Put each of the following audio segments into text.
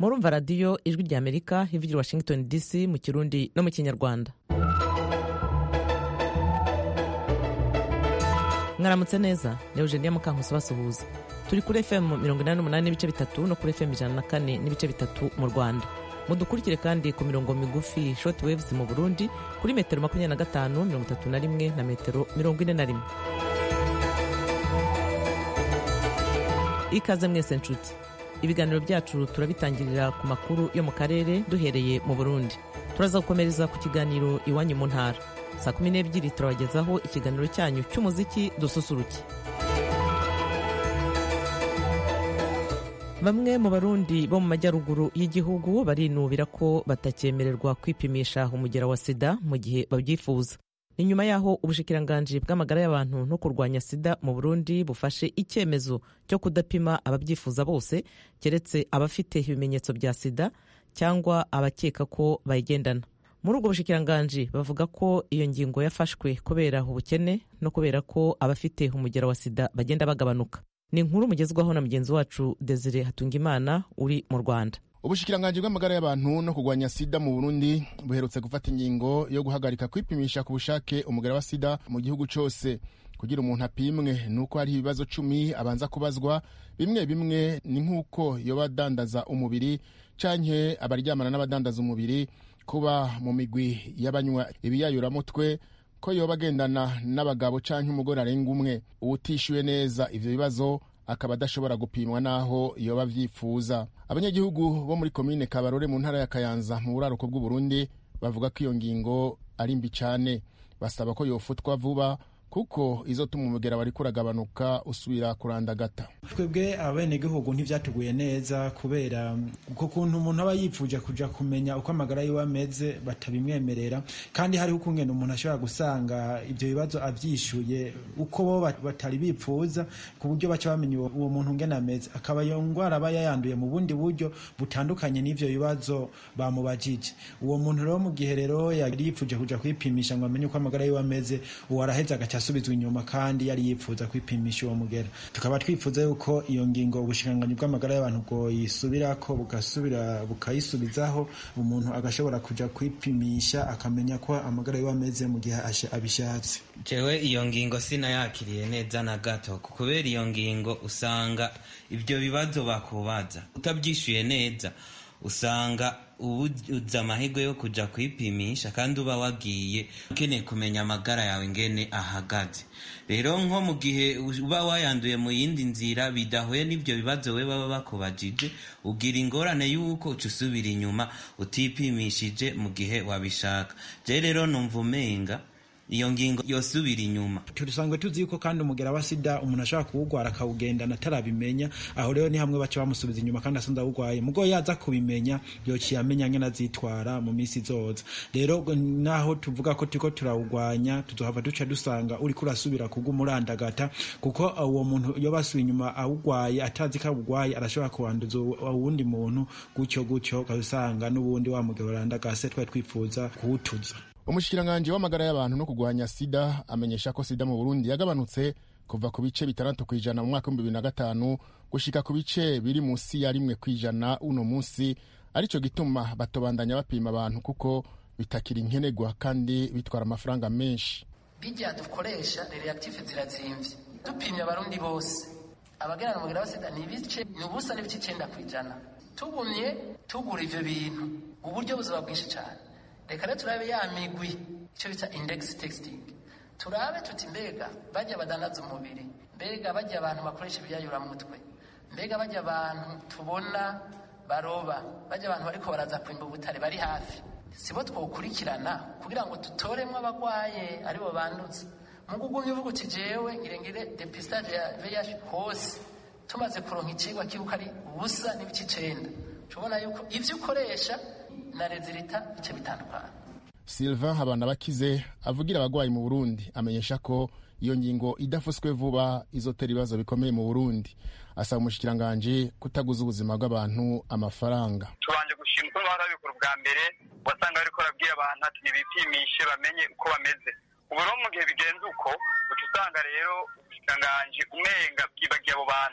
murumva radiyo ijwi rya amerika ivugira washington dc mu kirundi no mu kinyarwanda mwaramutse neza ni eugenia mukankusi basuhuza turi kuri fm mirongo inani n'umunani n'ibice bitatu no kuri fm ijana na kane n'ibice bitatu mu rwanda mudukurikire kandi ku mirongo migufi short waves mu burundi kuri metero makumyabiri na gatanu mirongo itatu na rimwe na metero mirongo ine na rimwe ikaze mwese nshuti ibiganiro byacu turabitangirira ku makuru yo mu karere duhereye mu burundi turaza gukomereza ku kiganiro iwanyu mu ntara saa kumi n'ebyiri turabagezaho ikiganiro cyanyu cy'umuziki dususuruke bamwe mu barundi bo mu majyaruguru y'igihugu barinubira ko batakyemererwa kwipimisha umugera wa sida mu gihe babyifuza ni nyuma y'aho ubushikiranganji bw'amagara y'abantu no kurwanya sida mu burundi bufashe icyemezo cyo kudapima ababyifuza bose keretse abafite ibimenyetso bya sida cyangwa abakeka ko bayigendana muri ubwo bushikiranganji bavuga ko iyo ngingo yafashwe kubera ubukene no kubera ko abafite umugera wa sida bagenda bagabanuka ni inkuru mugezwaho na mugenzi wacu desire hatungimana uri mu rwanda ubushikiranganji bw'amagara y'abantu no kurwanya sida mu burundi buherutse gufata ingingo yo guhagarika kwipimisha ku bushake umugera wa sida mu gihugu cyose kugira umuntu apimwe ni uko hari ibibazo cumi abanza kubazwa bimwe bimwe ni nk'uko yoba adandaza umubiri canke abaryamana n'abadandaza umubiri kuba mu migwi y'abanywa ibiyayuramutwe ko yoba agendana n'abagabo canke umugore arenga umwe uwutishyuye neza ivyo bibazo akaba adashobora gupimwa n'aho yoba avyifuza abanyagihugu bo muri komine kabarore mu ntara ya kayanza mu buraruko bw'uburundi bavuga ko iyo ngingo ari mbi cane basaba ko yofutwa vuba kuko izotuma umugera wari kuragabanuka usubira kurandagata twebwe abenegihugu ntivyatuguye neza kubera uko kuntu umuntu aba yipfuje kuja kumenya uko amagara yiwe ameze batabimwemerera kandi hariho ukungene umuntu ashobora gusanga ivyo bibazo avyishuye uko bo batari bipfuza ku buryo baca bamenya uwo muntu ngene ameze akaba iyo ngwara aba yayanduye mu bundi buryo butandukanye n'ivyo bibazo bamubajije uwo muntu rero mu gihe rero yari yipfuje kuja kwipimisha ngo amenye uko amagara yiwe ameze uwo araheza agaca asubizwa inyuma kandi yari yifuza kwipimisha uwo mugera tukaba twifuza yuko iyo ngingo ubushikiranganyi bw'amagara y'abantu bwoyisubirako bugasubira bukayisubizaho umuntu agashobora kuja kwipimisha akamenya ko amagara yiwe ameze mu gihe abishatse jewe iyo ngingo sinayakiriye neza na gato kubera iyo ngingo usanga ibyo bibazo bakubaza utabyishyuye neza usanga ubu uza amahirwe yo kujya kwipimisha kandi uba wagiye ukeneye kumenya amagara yawe ngene ahagaze rero nko mu gihe uba wayanduye mu yindi nzira bidahuye n'ibyo bibazo we baba bakubajije ugira ingorane y'uko uca usubira inyuma utipimishije mu gihe wabishaka je rero numva umenga iyo ngingo yosubira inyuma tusanzwe tuzi yuko kandi umugera wa sida umuntu ashobora kuwugwara akawugendana atarabimenya aho rero ni hamwe baca bamusubiza inyuma kandi asanze awugwaye mugo yaza kubimenya yociye amenya ngene azitwara mu minsi izoza rero naho tuvuga ko turiko turawugwanya tuzohava duca dusanga uriko urasubira kugumurandagata kuko uwo muntu yoba asubiye inyuma awugwaye atazi ko awugwaye arashobora kuwanduza uwundi muntu gutyo gutyo ukabisanga n'ubundi wa mugero urandagase twari twifuza kuwutuza umushikiranganji w'amagara y'abantu no kurwanya sida amenyesha ko sida mu burundi yagabanutse kuva ku bice bitandatu ku ijana mu mwaka w'ibihumbi bibiri na gatanu gushika ku bice biri munsi ya rimwe ku ijana uno munsi arico gituma batobandanya bapima abantu kuko bitakiri nkenerwa kandi bitwara amafaranga menshi bijya dukoresha reactive zirazimvye dupimye abarundi bose abagerana umugera wa sida ni ibice ni ubusa n'ibice icenda ku ijana tugumye tugura ivyo bintu uburyo buzaba bwinshi cane reka rero turabe ya migwi icyo bita index texting turabe tuti mbega bajya badandaza umubiri mbega bajya abantu bakoresha ibyayuramutwe mbega bajya abantu tubona baroba bajya abantu bariko baraza kwimba ubutare bari hafi sibo twokurikirana kugira ngo dutoremwo abagwaye aribo bandutse mu kugumya uvuga uti jewe ngirengire depistage ya VIH hose tumaze kuronka icigwa kibuka ari ubusa n'ibice icenda tubona yuko ivyo ukoresha na rezilita bice bitandukana sylvain habanabakize avugira abagwayi mu burundi amenyesha ko iyo ngingo idafuswe vuba izotera ibibazo bikomeye mu burundi asaba umushikiranganji kutaguza ubuzima bw'abantu amafaranga tubanje gushima uko bahora babikora ubwa mbere wasanga bariko barabwira abantu ati nibipimishe bamenye uko bameze ubu rero mu gihe bigenze uko uca usanga rero ubushikiranganji umenga bwibagiye abo bantu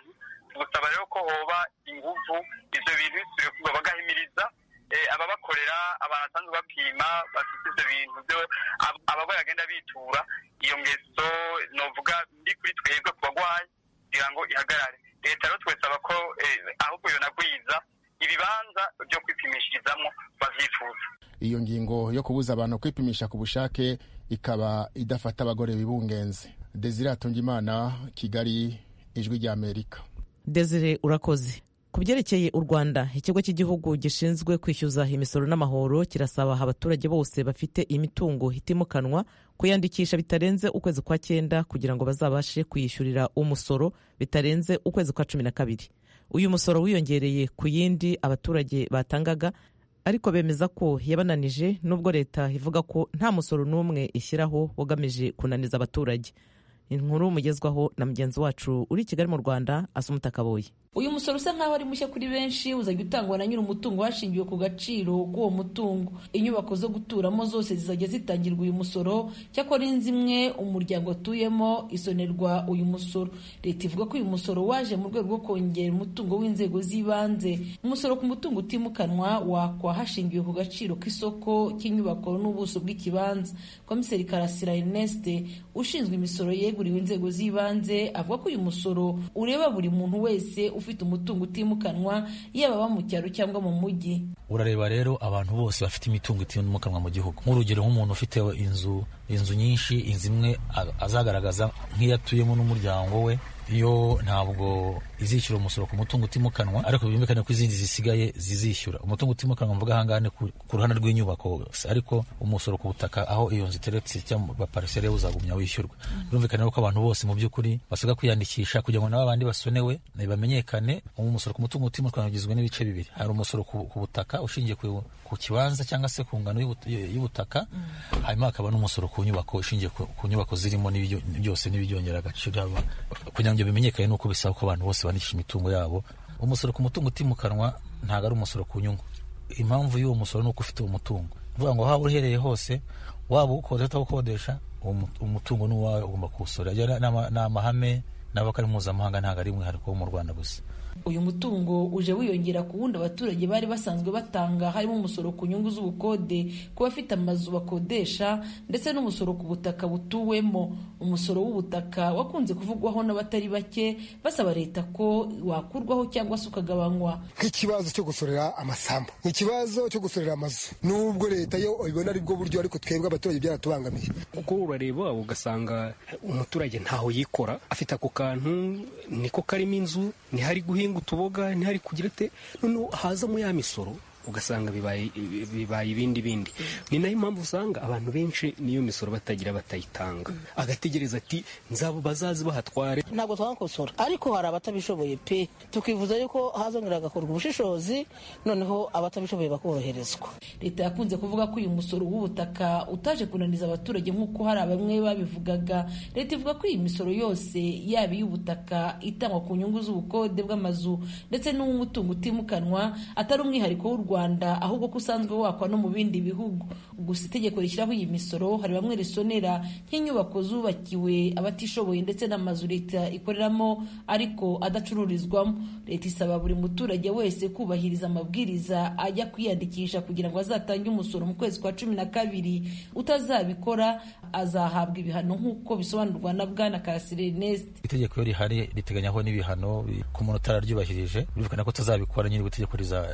tugusaba rero ko hoba inguvu ivyo bintu bisubiye kuba bagahimiriza ababakorera abantu basanzwe bapima bafite ivyo bintu vyo abarwayi bagenda bitura iyo ngeso novuga ndi kuri twebwe ku bagwayi kugira ngo ihagarare leta rero twesaba ko ahubwo yonagwiza ibibanza byo kwipimishirizamwo bavyifuza iyo ngingo yo kubuza abantu kwipimisha ku bushake ikaba idafata abagore bibungenze desire atungimana kigali ijwi rya amerika desire urakoze ku byerekeye u rwanda ikigo cy'igihugu gishinzwe kwishyuza imisoro n'amahoro kirasaba abaturage bose bafite imitungo itimukanwa kuyandikisha bitarenze ukwezi kwa cyenda kugira ngo bazabashe kuyishyurira umusoro bitarenze ukwezi kwa cumi na kabiri uyu musoro wiyongereye ku yindi abaturage batangaga ariko bemeza ko yabananije nubwo leta ivuga ko nta musoro n'umwe ishyiraho ugamije kunaniza abaturage inkuru mugezwaho na mugenzi wacu uri i kigali mu rwanda asumuta kaboye uyu musoro usa nkaho ari mushya kuri benshi uzajya utangwa na nyiri umutungo hashingiwe ku gaciro k'uwo mutungo inyubako zo guturamo zose zizajya zitangirwa uyu musoro cyakora inzu imwe umuryango atuyemo isonerwa uyu musoro leta ivuga ko uyu musoro waje mu rwego rwo kongera umutungo w'inzego z'ibanze umusoro ku mutungo utimukanwa wakwa hashingiwe ku gaciro k'isoko cy'inyubako n'ubuso bw'ikibanza komiseri karasira erneste ushinzwe imisoro yeguriwe inzego z'ibanze avuga ko uyu musoro ureba buri muntu wese ufite umutungo utimukanwa yaba aba mu cyaro cyangwa mu mujyi urareba rero abantu bose bafite imitungo itimukanwa mu gihugu nk'urugero nk'umuntu ufite inzu inzu nyinshi inzu imwe azagaragaza nk'iyo atuyemo n'umuryango we yo ntabwo izishyura umusoro ku mutungo utimukanwa ariko byumvikane ko izindi zisigaye zizishyura umutungo utimukanwa mvuga ahangaha ni ku ruhande rw'inyubako ariko umusoro ku butaka aho iyo nzu iteretse cyangwa parisere uzagumya wishyurwa birumvikane ko abantu bose mu by'ukuri basabwa kwiyandikisha kugira ngo nabo abandi basonewe bamenyekane umusoro ku mutungo utimukanwa ugizwe n'ibice bibiri hari umusoro ku butaka ushingiye ku kibanza cyangwa se ku ngano y'ubutaka hanyuma hakaba n'umusoro ku nyubako ushingiye ku nyubako zirimo byose n'ibyongera agaciro kugira ngo bimenyekane nuko bisaba ko abantu bose bandikisha imitungo yabo umusoro ku mutungo utimukanwa ntabwo ari umusoro ku nyungu impamvu y'uwo musoro ni uko ufite uwo mutungo uvuga ngo waba uherereye hose waba uwukodesha utawukodesha umutungo ni uwawe ugomba kuwusora ni amahame nabo ko ari mpuzamahanga ntabwo ari umwihariko wo mu rwanda gusa uyu mutungo uje wiyongera ku wundi abaturage bari basanzwe batanga harimo umusoro ku nyungu z'ubukode ku bafite amazu bakodesha ndetse n'umusoro ku butaka butuwemo umusoro w'ubutaka wakunze kuvugwaho n'abatari bake basaba leta ko wakurwaho cyangwa se ukagabanywa nk'ikibazo cyo gusorera amasambu ikibazo cyo gusorera amazu nubwo leta yo ibona ari bwo buryo ariko twebwe abaturage byaratubangamiye kuko urareba ugasanga umuturage ntaho yikora afite ako kantu niko karimo inzu ntihari guhinga utuboga ntihari kugira ate noneho hazamo ya misoro ugasanga bibaye bibaye ibindi bindi ni nayo impamvu usanga abantu benshi niyo misoro batagira batayitanga agategereza ati nzabo bazazi bahatware ntabwo twakosora ariko hari abatabishoboye pe tukivuza yuko hazongera hagakorwa ubushishozi noneho abatabishoboye bakoroherezwa leta yakunze kuvuga ko uyu musoro w'ubutaka utaje kunaniza abaturage nk'uko hari bamwe babivugaga leta ivuga ko iyi misoro yose yaba iy'ubutaka itangwa ku nyungu z'ubukode bw'amazu ndetse n'uw'umutungo utimukanwa atari umwihariko w'u rwanda ahubwo ko usanzwe wakwa no mu bindi bihugu gusa itegeko rishyiraho iyi misoro hari bamwe risonera nk'inyubako zubakiwe abatishoboye ndetse n'amazu leta ikoreramo ariko adacururizwamo leta isaba buri muturage wese kubahiriza amabwiriza ajya kwiyandikisha kugira ngo azatange umusoro mu kwezi kwa cumi na kabiri utazabikora azahabwa ibihano nk'uko bisobanurwa na bwana karasire ernest itegeko iyo rihari riteganyaho n'ibihano ku muntu utararyubahirije birumvikana ko utazabikora nyiri itegeko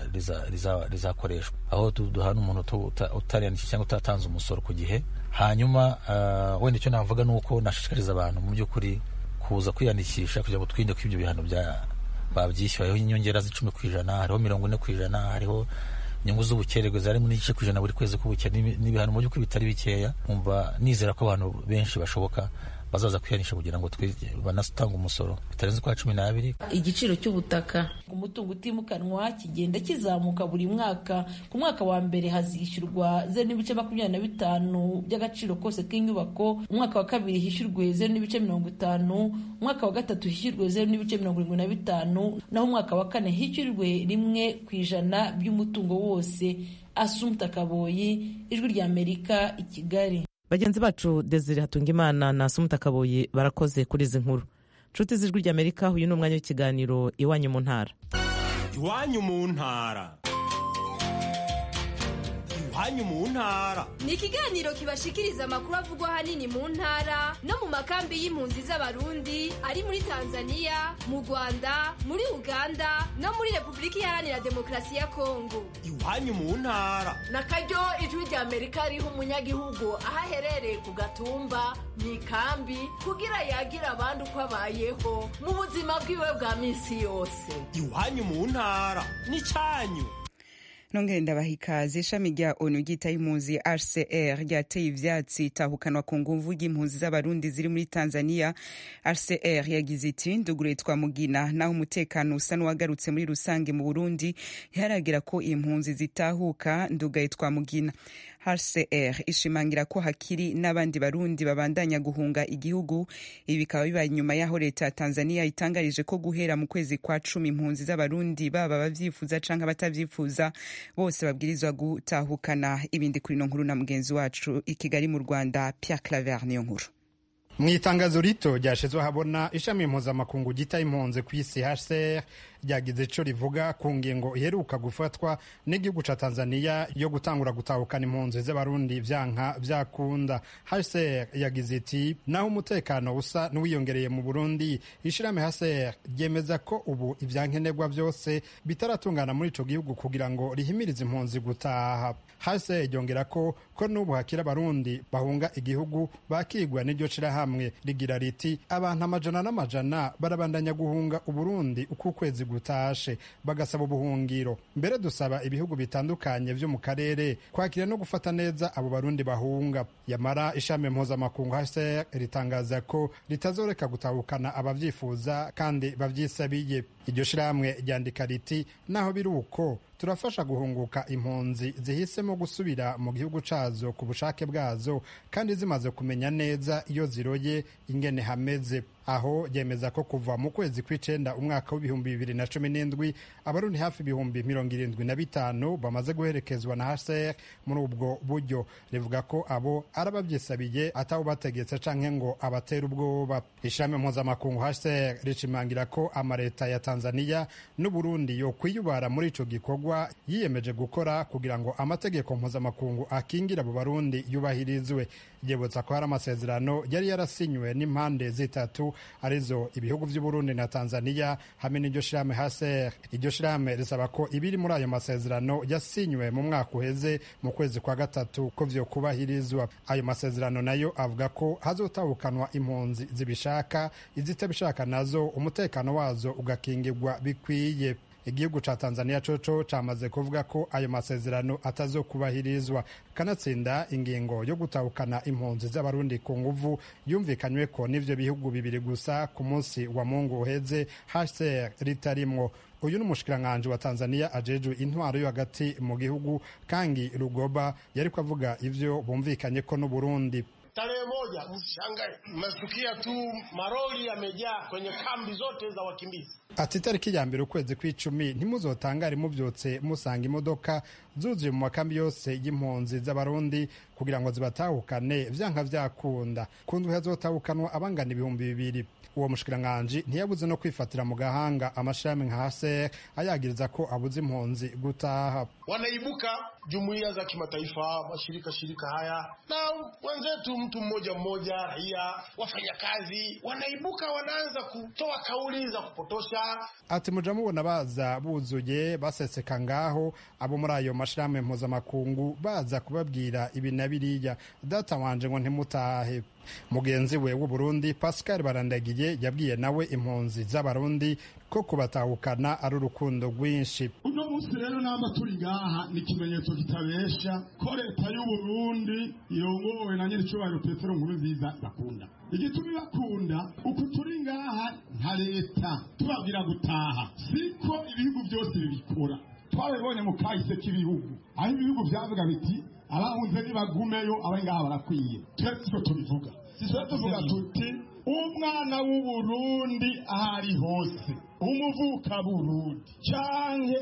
rizakoreshwa aho duhana umuntu utariyandikisha cyangwa utatanze umusoro ku gihe hanyuma wenda icyo navuga ni uko nashishikariza abantu mu by'ukuri kuza kwiyandikisha kugira ngo twirinde ko ibyo bihano babyishyura hariho inyongera z'icumi ku ijana hariho mirongo ine ku ijana hariho inyungu z'ubukererwe zarimo n'igice ku ijana buri kwezi k'ubukene n'ibihano mu by'ukuri bitari bikeya nkumva nizera ko abantu benshi bashoboka bazaza kwihanisha kugira ngo banatanga umusoro bitarenze kwa cumi n'abiri igiciro cy'ubutaka ku mutungo utimukanwa kigenda kizamuka buri mwaka ku mwaka wa mbere hazishyurwa zeru n'ibice makumyabiri na bitanu by'agaciro kose k'inyubako umwaka wa kabiri hishyurwe zeru n'ibice mirongo itanu umwaka wa gatatu hishyurwe zeru n'ibice mirongo irindwi na bitanu naho umwaka wa kane hishyurwe rimwe ku ijana by'umutungo wose asumta kaboyi ijwi ry'amerika i kigali bagenzi bacu desire hatungimana na sumutakaboye barakoze kuri izi nkuru nshuti z'ijwi ry'amerika uyu ni umwanya w'ikiganiro iwanyu mu ntara iwanyu mu ntara iwanyu mu ntara ni ikiganiro kibashikiriza amakuru avugwa ahanini mu ntara no mu makambi y'impunzi z'abarundi ari muri tanzania mu rwanda muri uganda no muri repubulika iharanira demokarasi ya kongo iwanyu mu ntara na karyo ijwi rya amerika riha umunyagihugu aho aherereye ku gatumba mu ikambi kugira yagire abandi uko abayeho mu buzima bwiwe bwa minsi yose iwanyu mu ntara ni cyanyu nongere ndabaha ikaze ishami rya onu ryitaye impunzi rcr ryateye ivyatsi itahukanwa ku nguvu y'impunzi z'abarundi ziri muri tanzania rcr yagize iti ndugure twa mugina naho umutekano usa n'uwagarutse muri rusange mu burundi ntiharagira ko impunzi zitahuka ndugaye twa mugina hcr ishimangira ko hakiri n'abandi barundi babandanya guhunga igihugu ibi bikaba bibaye inyuma y'aho leta ya tanzania itangarije ko guhera mu kwezi kwa cumi impunzi z'abarundi baba abavyifuza canke abatavyifuza bose babwirizwa gutahukana ibindi kuri no nkuru na mugenzi wacu i kigali mu rwanda pierre claver niyo nkuru mu itangazo rito ryashizwe habona ishami impuzamakungu gita impunzi ku isi hcr ryagize ico rivuga ku ngingo iheruka gufatwa n'igihugu ca tanzania yo gutangura gutahukana impunzi z'abarundi vyanka vyakunda hcr yagize iti naho umutekano usa n'uwiyongereye mu burundi ishirahamwe hcr ryemeza ko ubu ivyankenerwa vyose bitaratungana muri ico gihugu kugira ngo rihimirize impunzi gutaha hcr ryongera ko ko n'ubu hakiri abarundi bahunga igihugu bakigwa n'iryo shirahamwe rigira riti abantu amajana n'amajana barabandanya guhunga uburundi uko ukwezi gutashe bagasaba ubuhungiro mbere dusaba ibihugu bitandukanye vyo mu karere kwakira no gufata neza abo barundi bahunga yamara ishami mpuzamakungu hcr ritangaza ko ritazoreka gutahukana abavyifuza kandi bavyisabiye iryo shirahamwe ryandika riti naho biri uko turafasha guhunguka impunzi zihisemo gusubira mu gihugu cazo ku bushake bwazo kandi zimaze kumenya neza iyo ziroye ingene hameze aho yemeza ko kuva mu kwezi kw'icenda umwaka w'ibihumbi bibiri na cumi n'indwi abarundi hafi ibihumbi mirongo irindwi na bitanu bamaze guherekezwa na hcr muri ubwo buryo rivuga ko abo ari abavyisabiye atawubategetse canke ngo abatera ubwoba ishami mpuzamakungu hcr rishimangira ko amaleta ya tanzania n'uburundi yo kwiyubara muri ico gikorwa yiyemeje gukora kugira ngo amategeko mpuzamakungu akingira abo barundi yubahirizwe ryibutsa ko hari amasezerano yari yarasinywe n'impande zitatu arizo ibihugu vy'uburundi na tanzania hamwe n'iryo shirahamwe hcr iryo shirahamwe risaba ko ibiri muri ayo masezerano yasinywe mu mwaka uheze mu kwezi kwa gatatu ko vyokubahirizwa ayo masezerano nayo avuga ko hazotahukanwa impunzi zibishaka izitabishaka nazo umutekano wazo ugakingirwa bikwiye igihugu ca tanzania coco camaze kuvuga ko ayo masezerano atazokubahirizwa kanatsinda ingingo yo gutahukana impunzi z'abarundi ku nguvu yumvikanywe ko n'ivyo bihugu bibiri gusa ku munsi wa mungu uheze hcr ritarimwo uyu ni umushikiranganji wa tanzania ajejwe intwaro yo hagati mu gihugu kangi rugoba yariko avuga ivyo bumvikanye ko n'uburundi Tarehe moja, msishangae, mmesikia tu maroli yamejaa kwenye kambi zote za wakimbizi. ati itariki ya mbere ukwezi kw'icumi ntimuzotangare muvyutse musanga imodoka zuzuye mu makambi yose y'impunzi z'abarundi kugira ngo zibatahukane vyanka vyakunda ku ndwi hazotahukanwa abangana ibihumbi bibiri uwo mushikiranganji ntiyabuze no kwifatira mu gahanga amashami nka hcr ayagiriza ko abuze impunzi gutaha Wanaibuka jumuiya za kimataifa, mashirika shirika haya na wenzetu, mtu mmoja mmoja, raia, wafanyakazi, wanaibuka wanaanza kutoa kauli za kupotosha. ati muja mubona baza buzuye baseseka ngaho abo muri ayo mashirahamwe mpuzamakungu baza kubabwira ibi na biriya data wanje ngo ntimutahe mugenzi we w'uburundi pascal barandagiye yabwiye nawe impunzi z'abarundi ko kubatahukana ari urukundo rwinshi uno munsi rero namba turi ngaha ni ikimenyetso kitabesha ko leta y'uburundi irongowe na nyir'icyubahiro petero nkuru nziza bakunda igituma ibakunda uku turi ngaha nka leta tubabwira gutaha siko ibihugu byose bibikora twabibonye mu kahise k'ibihugu aho ibihugu byavuga biti abahunze nibagumeyo abari ngaha barakwiye twe siko tubivuga twe tuvuga tuti umwana w'uburundi aho ari hose umuvuka burundi canke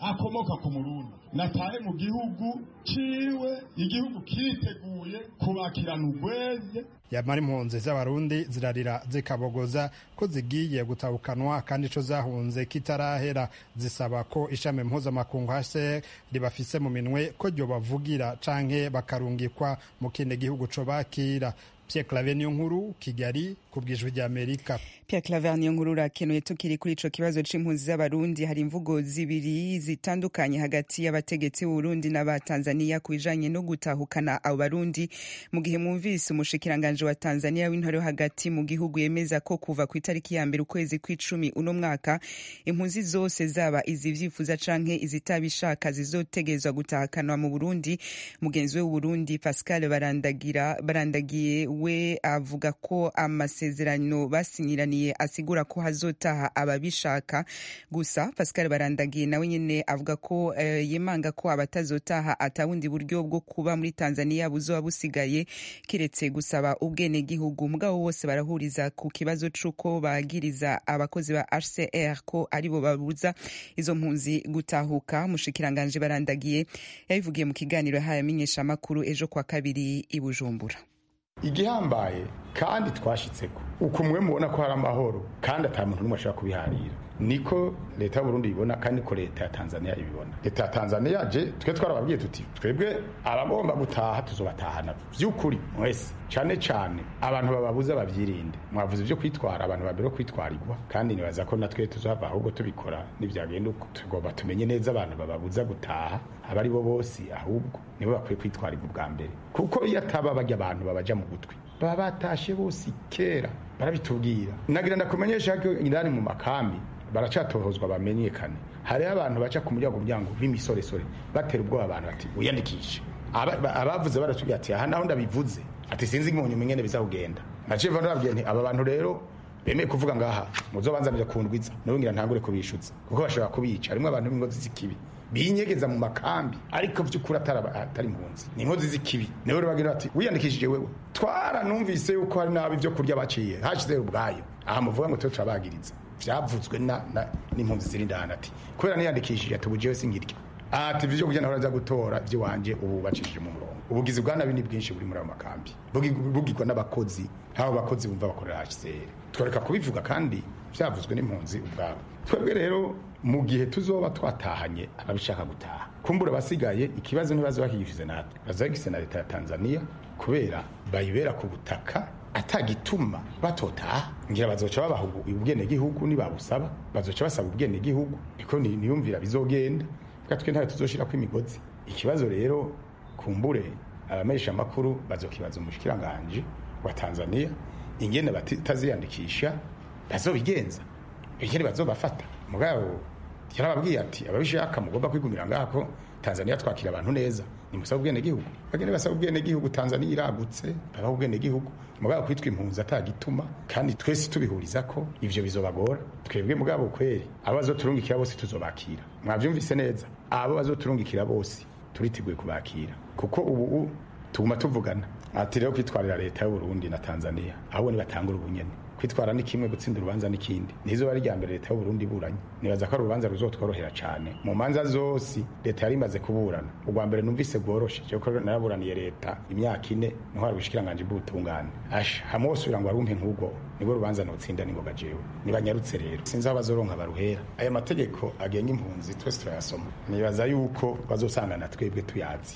akomoka ku murundi natahe mu gihugu ciwe igihugu kiriteguye kubakirana urweze yamara impunzi z'abarundi zirarira zikabogoza ko zigiye gutahukanwa kandi ico zahunze kitarahera zisaba ko ishami mpuzamakungu hcr ribafise mu minwe ko ryobavugira canke bakarungikwa mu kindi gihugu co bakira Pierre Claver niyo nkuru Kigali ku bwijwi rya Amerika Pierre Claver niyo nkuru urakenuye tukiri kuri ico kibazo c'impunzi z'abarundi hari imvugo zibiri zitandukanye hagati y'abategetsi b'Uburundi n'aba Tanzania ku bijanye no gutahukana abo barundi mu gihe mwumvise umushikiranganje wa Tanzania w'intore yo hagati mu gihugu yemeza ko kuva ku itariki ya mbere ukwezi kw'icumi uno mwaka impunzi zose zaba izivyifuza canke izitabishaka zizotegezwa gutahakanwa mu Burundi mugenzi we w'Uburundi Pascal Barandagira barandagiye we avuga ko amasezerano basinyiraniye asigura ko hazotaha ababishaka gusa Pascal Barandagiye nawe nyene avuga ko uh, yemanga ko abatazotaha atawundi buryo bwo kuba muri Tanzania buzoba busigaye kiretse gusaba ubwene gihugu mugabo bose barahuriza ku kibazo c'uko bagiriza abakozi ba HCR ko aribo babuza izo mpunzi gutahuka mushikiranganje Barandagiye yabivugiye mu kiganiro yahaye amenyesha makuru ejo kwa kabiri i Bujumbura igihambaye kandi twashitseko uko mwe mubona ko hari amahoro kandi ata muntu n'umwe ashobora kubiharira niko leta y'uburundi ibibona kandi niko leta ya tanzania ibibona leta ya tanzania je twe twarababwiye tuti twebwe abagomba gutaha tuzobatahana vy'ukuri mwese cane cane abantu bababuza bavyirinde mwavuze ivyo kwitwara abantu babere kwitwarirwa kandi nibaza ko natwe tuzohava ahubwo tubikora nivyagenda uko tugomba tumenye neza abantu bababuza gutaha abari bo bose ahubwo nibo bakwiye kwitwarirwa ubwa mbere kuko iyo ataba barya abantu babaja mu gutwi baba batashe bose kera barabitubwira nagira ndakumenyesha ko indani mu makambi baracatohozwa bamenyekane hariho abantu baca ku muryango muryango b'imisoresore batera ubwoba abantu bati wiyandikishe abavuze baratubwira ati aha naho ndabivuze ati sinzi ngo nyuma ingene bizakugenda naciye mva nababwiye nti aba bantu rero bemeye kuvuga ngaha muzobanzanira kundwiza nawe ngira ntangure kubishutsa kuko bashobora kubica harimo abantu b'ingozi z'ikibi binyegeza mu makambi ariko by'ukuri atari impunzi ni inkozi z'ikibi niwe rero bagira bati wiyandikishije wewe twaranumvise yuko hari nabi ibyo kurya baciye hashizeho ubwayo aha muvuga ngo tube turabagiriza vyavuzwe n'impunzi ziri ndani ati kubera niyandikishije ati ubujewe singirya ati ivyo kurya nahora nza gutora ivy'iwanje ubu bacishije mu murongo ubugizi bwa nabi ni bwinshi buri muri ayo makambi bugirwa n'abakozi habo bakozi bumva bakorera HCR twareka kubivuga kandi vyavuzwe n'impunzi ubwabo twebwe rero mu gihe tuzoba twatahanye ababishaka gutaha kumbura abasigaye ikibazo ntibazo bahivize natwe bazagise na leta ya Tanzania kubera bayibera ku butaka atagituma batotaha ngira bazoca babaha ubwene gihugu nibabusaba bazoca basaba ubwene gihugu niko niyumvira bizogenda twe ntayo tuzoshirako imigozi ikibazo rero kumbure abamesha amakuru bazokibaza umushikiranganje wa Tanzania ingene bataziyandikisha bazobigenza ingene bazobafata mugabo yarababwiye ati ababishaka mugomba kwigumira ngako Tanzania twakira abantu neza nimusaba ubwene gihugu bagende basaba ubwene gihugu Tanzania iragutse babaho ubwene gihugu mugabo kwitwa impunzi atagituma kandi twese tubihuriza ko ivyo bizobagora twebwe mugabo kweri abo bazoturungikira bose tuzobakira mwavyumvise neza abo bazoturungikira bose turiteguye kubakira kuko ubu tuguma tuvugana ati rero kwitwarira leta y'u Burundi na Tanzania ahubwo nibatangura ubunyene kwitwara ni kimwe gutsinda urubanza n'ikindi nizo bari rya mbere leta y'u Burundi iburanye nibaza ko ari urubanza ruzotworohera cyane mu manza zose leta yari imaze kuburana ubwa mbere numvise bworoshe cyo ko naraburaniye leta imyaka ine niho hari ubushikiranganje bw'ubutungane asha hamwe wose ugira ngo arumpe nk'ubwo nibwo rubanza nutsinda ningoga jewe nibanyarutse rero sinzi aho bazoronka baruhera aya mategeko agenga impunzi twese turayasoma nibaza yuko bazosangana twebwe tuyazi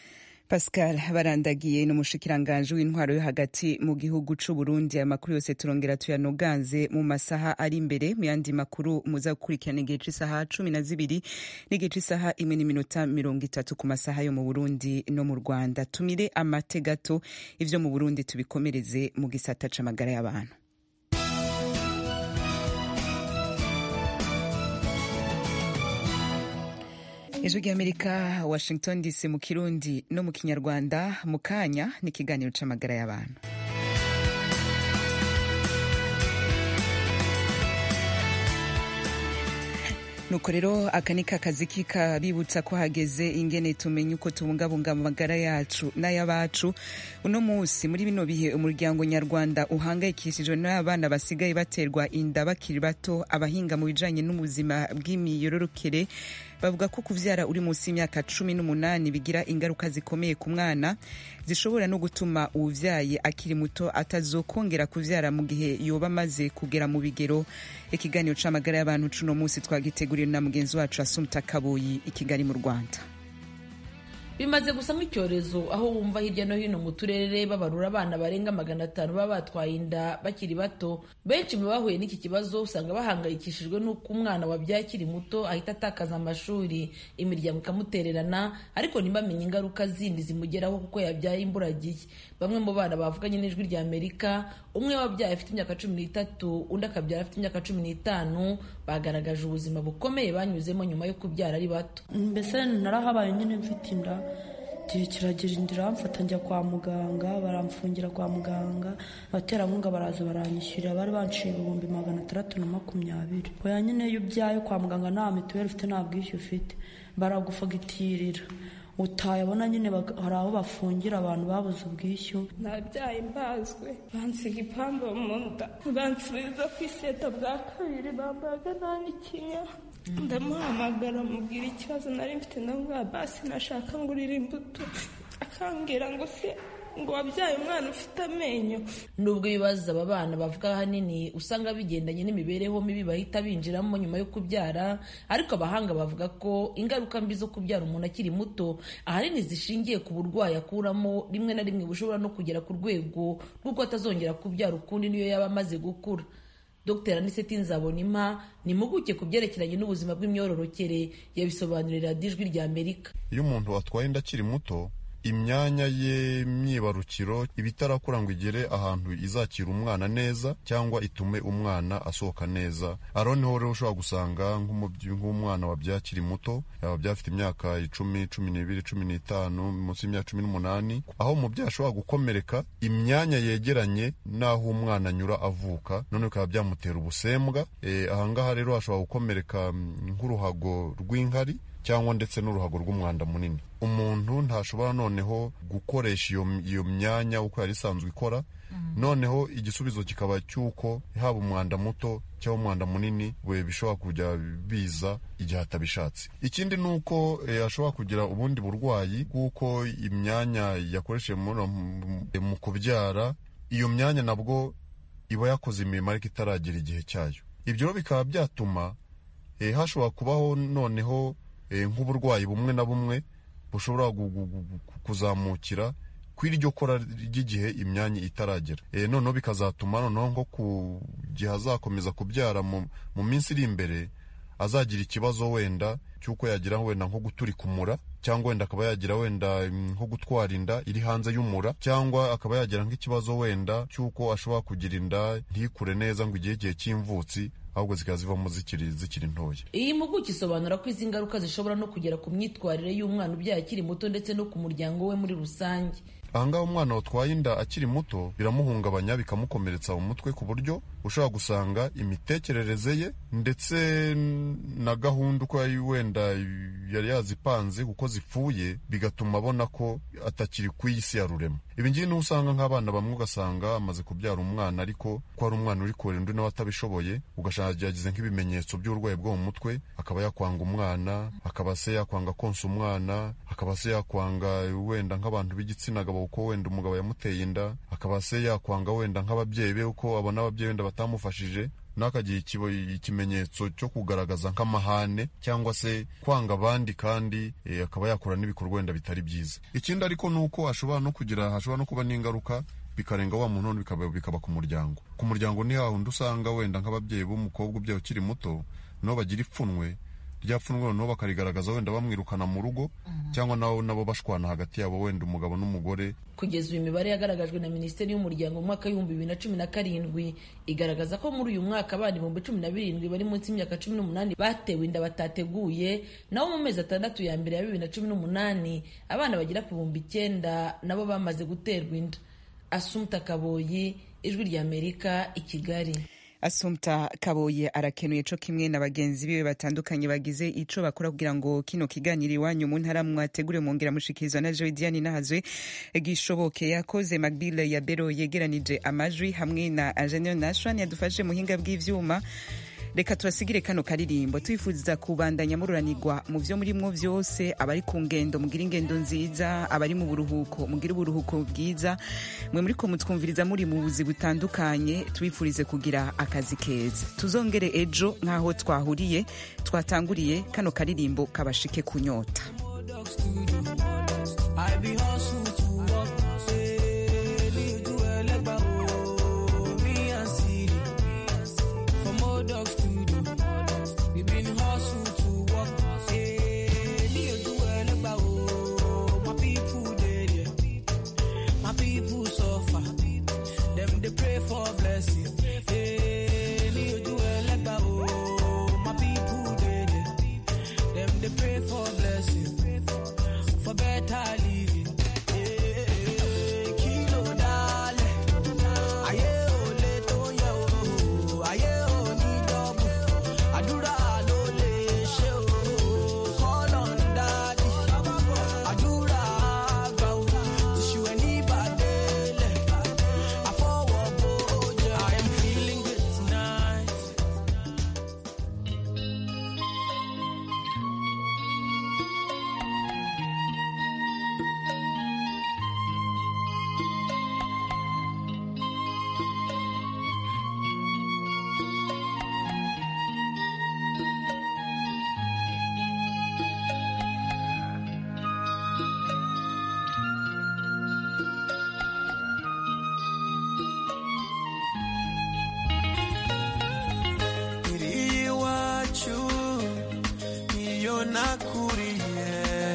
Pascal barandagiye n'umushikiranganje w'intwaro yo hagati mu gihugu c'u Burundi amakuru yose turongera tuyanoganze mu masaha ari imbere mu yandi makuru muza gukurikirana igihe c'isaha cumi na zibiri n'igihe c'isaha imwe n'iminota mirongo itatu ku masaha yo mu Burundi no mu Rwanda tumire amate gato ivyo mu Burundi tubikomereze mu gisata c'amagara y'abantu ijwi ry'amerika washington dc mu kirundi no mu kinyarwanda mu kanya n'ikiganiro c'amagara y'abantu nuko rero aka ni kakazi kikabibutsa ko hageze ingene tumenye uko tubungabunga amagara yacu n'ay'abacu uno munsi muri bino bihe umuryango nyarwanda uhangayikishijwe n'abana basigaye baterwa inda bakiri bato abahinga mu bijanye n'ubuzima bw'imiyororokere bavuga ko kuvyara uri munsi y'imyaka cumi n'umunani bigira ingaruka zikomeye ku mwana zishobora no gutuma uwuvyaye akiri muto atazokongera kuvyara mu gihe yoba amaze kugera mu bigero ikiganiro c'amagara y'abantu cuno munsi twagiteguriwe na mugenzi wacu asumta kaboyi i kigali mu rwanda bimaze gusa nk'icyorezo aho wumva hirya no hino mu turere babarura abana barenga magana atanu baba batwaye inda bakiri bato benshi mu bahuye n'iki kibazo usanga bahangayikishijwe n'uko umwana wabyaye akiri muto ahita atakaza amashuri imiryango ikamutererana ariko ntibamenye ingaruka zindi zimugeraho kuko yabyaye imburagihe bamwe mu bana bavuganye n'ijwi rya amerika umwe wabyaye afite imyaka cumi n'itatu undi akabyara afite imyaka cumi n'itanu bagaragaje ubuzima bukomeye banyuzemo nyuma yo kubyara ari bato mbese narahabaye nyine mfite inda igihe kiragira inda iramfata njya kwa muganga baramfungira kwa muganga abaterankunga baraza baranyishyurira bari banciye ibihumbi magana atandatu na makumyabiri oya nyine iyo ubyaye kwa muganga nta mituweli ufite nta bwishyu ufite baragufagitirira utayabona nyine hari aho bafungira abantu babuze ubwishyu nabyaye mbazwe bansiga ipamba mu nda bansubiza ku iseta bwa kabiri bambaga nta n'ikinya ndamuhamagara mubwira ikibazo nari mfite ndamubwira basi nashaka ngurira imbuto akambwira ngo se ngo wabyaye umwana ufite amenyo nubwo ibibazo aba bana bavuga ahanini usanga bigendanye n'imibereho mibi bahita binjiramo nyuma yo kubyara ariko abahanga bavuga ko ingaruka mbi zo kubyara umuntu akiri muto ahanini zishingiye ku burwayi akuramo rimwe na rimwe bushobora no kugera ku rwego rw'uko atazongera kubyara ukundi niyo yaba amaze gukura dr aniseti nzabonimpa ni impuguke ku byerekeranye n'ubuzima bw'imyororokere yabisobanurira ijwi rya amerika iyo umuntu atwaye inda akiri muto imyanya ye myibarukiro iba itarakura ngo igere ahantu izakira umwana neza cyangwa itume umwana asohoka neza aho niho rero ushobora gusanga nk'umwana wabyaye akiri muto yaba byafite imyaka icumi cumi n'ibiri cumi n'itanu munsi y'imyaka cumi n'umunani aho umubyeyi ashobora gukomereka imyanya yegeranye n'aho umwana anyura avuka none bikaba byamutera ubusembwa ahangaha rero hashobora gukomereka nk'uruhago rw'inkari cyangwa ndetse n'uruhago rw'umwanda munini umuntu ntashobora noneho gukoresha iyo myanya uko yari isanzwe ikora noneho igisubizo kikaba cy'uko haba umwanda muto cyangwa umwanda munini we bishobora kujya biza igihe atabishatse ikindi ni uko ashobora kugira ubundi burwayi bw'uko imyanya yakoresheje mu kubyara iyo myanya nabwo iba yakoze imirimo ariko itaragera igihe cyayo ibyo bikaba byatuma hashobora kubaho noneho nk'uburwayi bumwe na bumwe bushobora kuzamukira ku iryo kora ry'igihe imyanya itaragera noneho bikazatuma noneho nko ku gihe azakomeza kubyara mu minsi iri imbere azagira ikibazo wenda cy'uko yagira wenda nko guturika umura cyangwa wenda akaba yagira wenda nko gutwara inda iri hanze y'umura cyangwa akaba yagira nk'ikibazo wenda cy'uko ashobora kugira inda ntikure neza ngo igihe igihe cy'imvutsi ahubwo zikaba zivamo zikiri zikiri ntoya iyi mpuguke isobanura ko izi ngaruka zishobora no kugera ku myitwarire y'umwana ubyaye akiri muto ndetse no ku muryango we muri rusange ahangaha umwana watwaye inda akiri muto biramuhungabanya bikamukomeretsa mu mutwe ku buryo ushobora gusanga imitekerereze ye ndetse na gahunda uko yari wenda yari yazipanze kuko zipfuye bigatuma abona ko atakiri ku isi ya rurema ibi ngibi niho usanga nk'abana bamwe ugasanga amaze kubyara umwana ariko ko ari umwana uri kurera undi nawe atabishoboye ugasanga yagize nk'ibimenyetso by'uburwayi bwo mu mutwe akaba yakwanga umwana akaba se yakwanga konsa umwana akaba se yakwanga wenda nk'abantu b'igitsina gabo uko wenda umugabo yamuteye inda akaba se yakwanga wenda nk'ababyeyi be uko abona ababyeyi wenda batamufashije n'akagira ikimenyetso cyo kugaragaza nk'amahane cyangwa se kwanga abandi kandi akaba yakora n'ibikorwa wenda bitari byiza ikindi ariko ni uko ashobora no kugira hashobora no kuba n'ingaruka bikarenga wa muntu bikaba, bikaba ku muryango ku muryango ni hahandi usanga wenda nk'ababyeyi b'umukobwa ubyaye ukiri muto nabo bagira ipfunwe rya pfunwe noneho bakarigaragaza wenda bamwirukana mu rugo cyangwa nabo nabo bashwana hagati yabo wenda umugabo n'umugore kugeza uyu imibare yagaragajwe na minisiteri y'umuryango mu mwaka w'ibihumbi bibiri na cumi na karindwi igaragaza ko muri uyu mwaka abana ibihumbi cumi na birindwi bari munsi y'imyaka cumi n'umunani batewe inda batateguye naho mu mezi atandatu ya mbere ya bibiri na cumi n'umunani abana bagera ku bihumbi icyenda nabo bamaze guterwa inda asumta kaboyi ijwi ry'amerika i kigali asumta kaboye arakenuye co kimwe na bagenzi biwe batandukanye bagize ico bakora kugira ngo kino kiganiro iwanyu mu ntara mwategure mwongera mushikirizwa na Joy Diane nahazwe gishoboke yakoze Magbile ya Bero yegeranije amajwi hamwe na Engineer Nashwan yadufashe muhinga bw'ivyuma reka tubasigire kano karirimbo twifuriza kubandanya mururanirwa mu vyo murimwo vyose abari ku ngendo mugira ingendo nziza abari mu buruhuko mugira uburuhuko bwiza mwe muriko mutwumviriza muri mu buzi butandukanye tubifurize kugira akazi keza tuzongere ejo nk'aho twahuriye twatanguriye kano karirimbo kabashike kunyota I be hustle to work. Say, leave to Elegba, oh, me and Siri. From old dog studio, we been hustle to work. Say, leave to Elegba, oh, my people dead, yeah. My people suffer. Them they pray for blessing. Hey, leave to Elegba, oh, my people dead, yeah. Them they pray for blessing for better living. Eh, kilo dale, ayé ò lè tó yẹ o, ayé ò ní dọ́bù, àdúrà ló lè ṣe o, call on daddy, àdúrà àgbà o, tìṣù ẹ̀ ní ìbàdélẹ̀, àfọwọ́ bójá. I am feeling good tonight. iri iwacu niyo nakuriye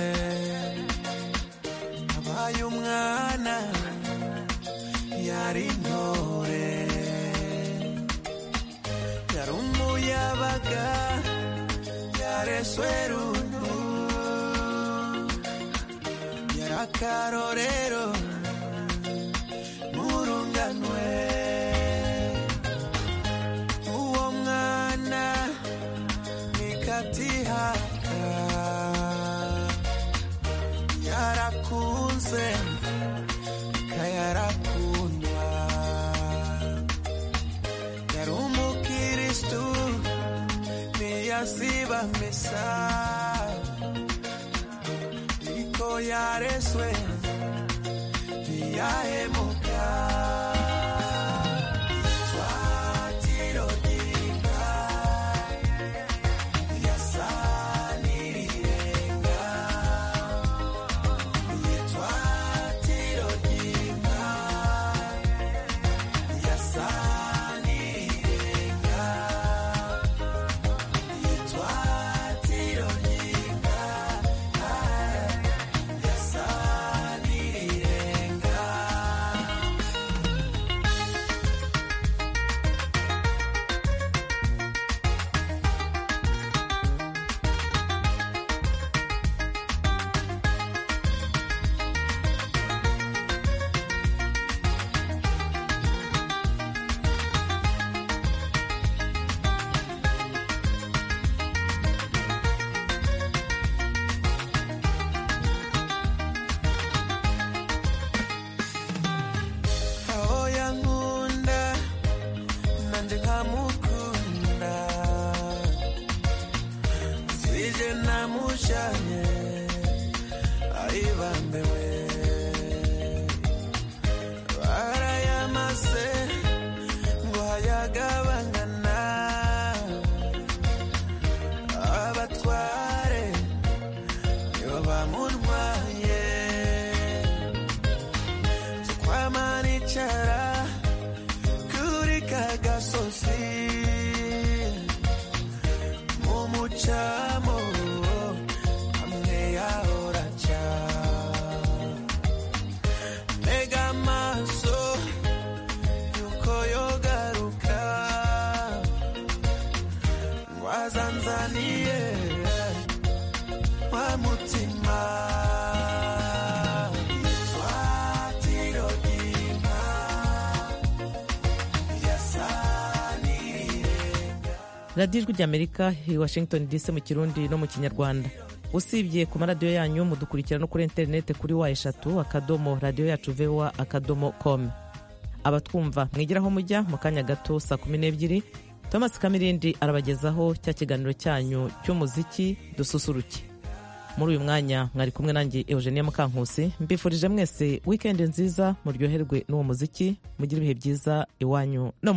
abaye umwana yari intore yari umuyabaga yareswe runtu yari akarorero murunganwe uwo mwana nikatihaka yarakunze kayarakundwa yari umukiristu ntiyasiba misa ariko yareswe ntiyahemuka Twatiro ry'inka yasanirirenga Twatiro ry'inka yasanirirenga Twatiro ry'inka yasanirirenga aho yankunda nanje nkamukunda sije namushanye ayibambewe barayamase ngo hayagabangana abatware nibo bamuntwaye twamanicara kuri kagasozi mu mucamo hamwe yahora ca ntega amaso yuko yogaruka ngo azanzaniye wa mutima twatiro ry'inka yasanirirenga radiyo ijwi ry'amerika i washington dc mu kirundi no mu kinyarwanda usibye ku maradiyo yanyu mudukurikira no kuri interineti kuri wa eshatu akadomo radiyo yacu voa akadomo com abatwumva mwigiraho mujya mu kanya gato saa kumi n'ebyiri thomas kamirindi arabagezaho cya kiganiro cyanyu cy'umuziki dususuruke muri uyu mwanya mwari kumwe nanjye eugenia mukankusi mbifurije mwese wikendi nziza muryoherwe n'uwo muziki mugire ibihe byiza iwanyu no